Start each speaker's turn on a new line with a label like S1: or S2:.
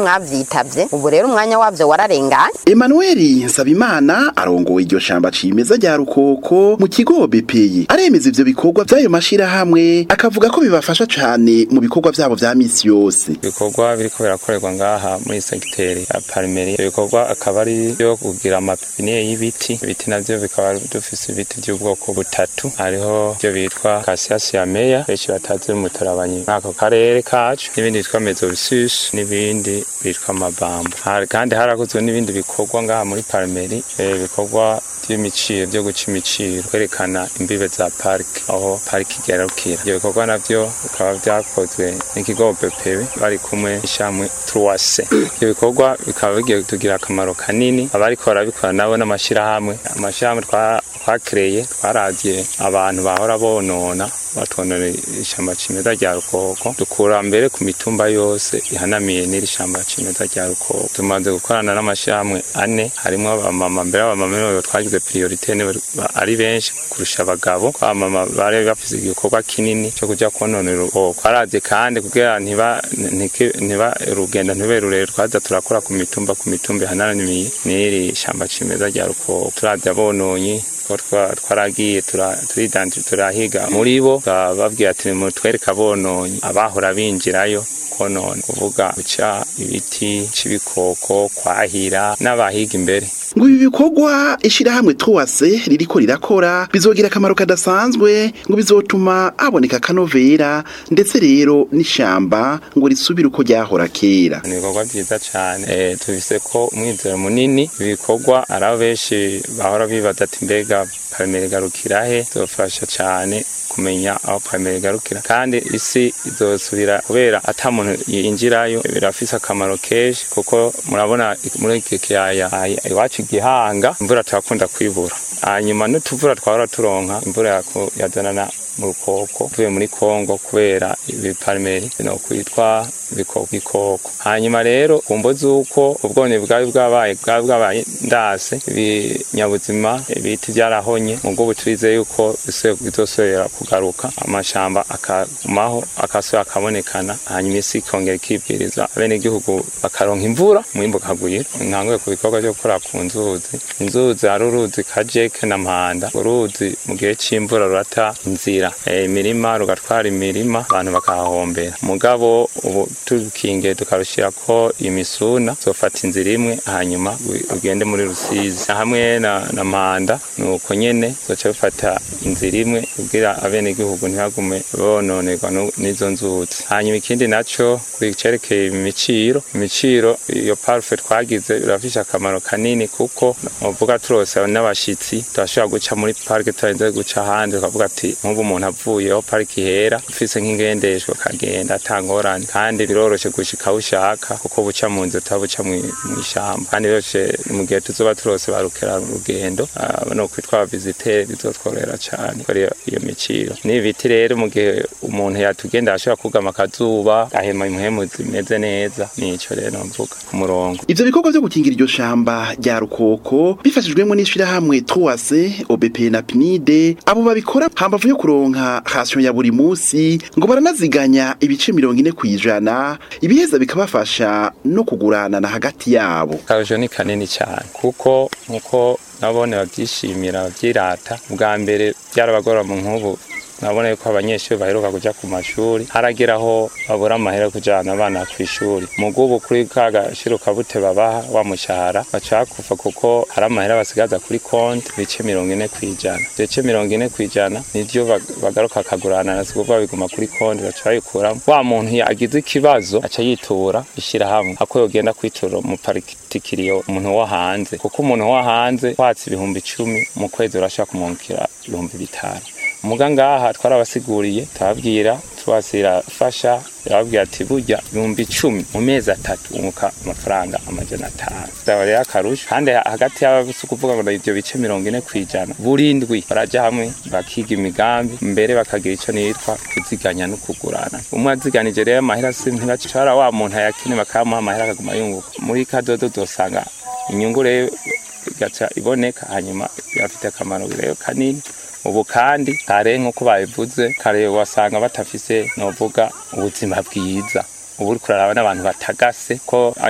S1: mwavyitabye ubu rero umwanya wavyo wararenganye
S2: Emmanuel Nsabimana arongoye iryo shamba cimeza rya Rukoko mu kigo BPI aremeza ivyo bikorwa vy'ayo mashirahamwe akavuga ko bibafasha cane mu bikorwa vyabo vya misi yose
S3: ibikorwa biriko birakorerwa ngaha muri segiteri ya parimeri ibyo bikorwa akaba ari byo kugira amapine y'ibiti ibiti navyo bikaba dufise ibiti by'ubwoko butatu hariho byo bitwa kasiasi ya meya benshi batazi mutarabanyi muri ako karere kacu n'ibindi bitwa mezobisus n'ibindi bitwa amabambo Hari- kandi harakozwe n'ibindi bikorwa ngaha muri parimeri eh, bikorwa by'imiciro byo guca imiciro kwerekana imbibe za parike aho parike igarukira ibyo bikorwa navyo bikaba vyakozwe n'ikigo BPB bari kumwe n'ishamwe Truwase ibyo bikorwa bikaba bigiye kutugira akamaro kanini abariko barabikora nabo n'amashirahamwe amashirahamwe twa- twakereye twaravye abantu bahora bonona batonera ishamba cimeza rya rukoko dukura mbere ku mitumba yose ihanamiye n'iri shamba cimeza rya rukoko tumaze gukorana n'amashirahamwe ane harimwo abamama mbere abamama nibo twagize priorite nibo ba- ari benshi kurusha abagabo abamama bari bafise igikorwa kinini cyo kuja kononera urukoko twaravye kandi kugira ntiba ntike- ntiba urugendo ntibe rurerure twaza turakora ku mitumba ku mitumba ihanamiye n'iri shamba cimeza rya rukoko turavye abononyi ko twa- twaragiye tura- turidanti turahiga muri bo bababwira ati mutwereke abononyi abahora binjirayo konona kuvuga guca ibiti c'ibikoko kwahira n'abahiga imbere
S2: ngo ibi bikorwa ishirahamwe Truwase ririko rirakora bizogira akamaro kadasanzwe ngo bizotuma haboneka akanovera ndetse rero n'ishamba ngo risubire uko ryahora kera
S3: ni ibikorwa byiza cyane eh, tubise ko umwizero munini ibikorwa ari abo benshi bahora bibaza ati mbega parimeri garukira he zofasha cyane kumenya aho parimeri igarukira kandi isi izosubira kubera ata muntu yinjirayo birafise akamaro kenshi kuko murabona muri iki kiyaya ai- iwacu igihanga imvura turakunda kwibura hanyuma n'utuvura twahora turonka imvura yako- yazanana mu rukoko tuvuye muri kongo kubera ibiparimeri no kwitwa ibikoko bikoko hanyuma rero kumvo z'uko ubwone bwari bwabaye bwari bwabaye ndase ibinyabuzima ibiti byarahonye mu bwo turizeye yuko bise- bizosubira kugaruka amashamba akagumaho akasubira akabonekana hanyuma isi ikongera ikibwiriza abenegihugu bakaronka imvura umwimbu ukagwira nkanguye ku bikorwa byo gukora ku nzuzi inzuzi hari uruzi kajeke na mpanda uruzi mu gihe c'imvura rurata inzira Eh, imirima rugatwara imirima abantu bakahahombera mugabo ubu tukinge tukarushirako imisuna zofata inzira imwe hanyuma wi- ugende muri rusizi hamwe na, na mpanda nuko nyene zoca bifata inzira imwe kugira abenegihugu ntibagume bononerwa nu- n'izo nzuzi hanyuma ikindi naco kwicerekeye imiciro imiciro iyo parufe twagize birafishe akamaro kanini kuko uvuga turose n'abashitsi turashobora guca muri parike turarinze guca ahandi tukavuga ati nk'ubu umuntu avuye aho parike ihera ufise nk'ingendeshwa akagenda atangorane kandi biroroshe gushika aho ushaka kuko buca mu nzu utabuca mw'ishamba kandi biroroshe mu gihe tuzoba turose barukera urugendo ah, no kwitwa visitere bizotworohera cane gukora iyo- iyo miciro n'ibiti rero mu gihe umuntu yatugenda ashobora kugama akazuba ahema impwemu zimeze neza nico rero mvuga ku murongo
S2: ivyo bikorwa vyo gukingira iryo shamba rya rukoko bifashijwemo n'ishirahamwe Truwase OBP na PNID abo babikora hambavu yo kuronka rasiyo ya buri musi ngo baranaziganya ibice mirongo ine kw'ijana ibiheza bikabafasha no kuguranana hagati yabo
S3: akarusho ni kanini cyane kuko nkuko nabone babyishimira babyirata bwa mbere byarabagora mu nk'ubu nabona yuko abanyeshuri baheruka kuja ku mashuri haragera aho babura amahera yo kujana abana ku ishuri mugubu kuri ka gashiro kabute babaha wa mushahara baca bakufa kuko hari amahera basigaza kuri konti ibice mirongo ine kw'ijana ivyo bice mirongo ine kw'ijana nivyo bag- bagaruka akagurana na sikuvuga biguma kuri konti baca babikuramwo wa muntu yagize ikibazo aca yitura ishirahamwe ako yogenda kwitura mu particulier umuntu wo hanze kuko umuntu wo hanze watse ibihumbi icumi mu kwezi urashaka kumwungukira ibihumbi bitanu muga ngaha twarabasiguriye turababwira tubasira fasha yarababwira ati burya ibihumbi icumi mu mezi atatu unguka amafaranga amajana atanu zaba rero akarusho kandi hagati y'abasi kuvuga ngo ivyo bice mirongo ine kw'ijana burindwi baraja hamwe bakiga imigambi mbere bakagira ico nitwa kuziganya no kugurana umwe aziganije rero amahera si ntibacara wa muntu ayakine bakamuha amahera akaguma yunguka muri kadodo dosanga inyungu rero igaca iboneka hanyuma birafite akamaro rero kanini ubu kandi kare nk'uko babivuze kare wasanga batafise novuga ubuzima bwiza ubu uriko uraraba n'abantu batagase ko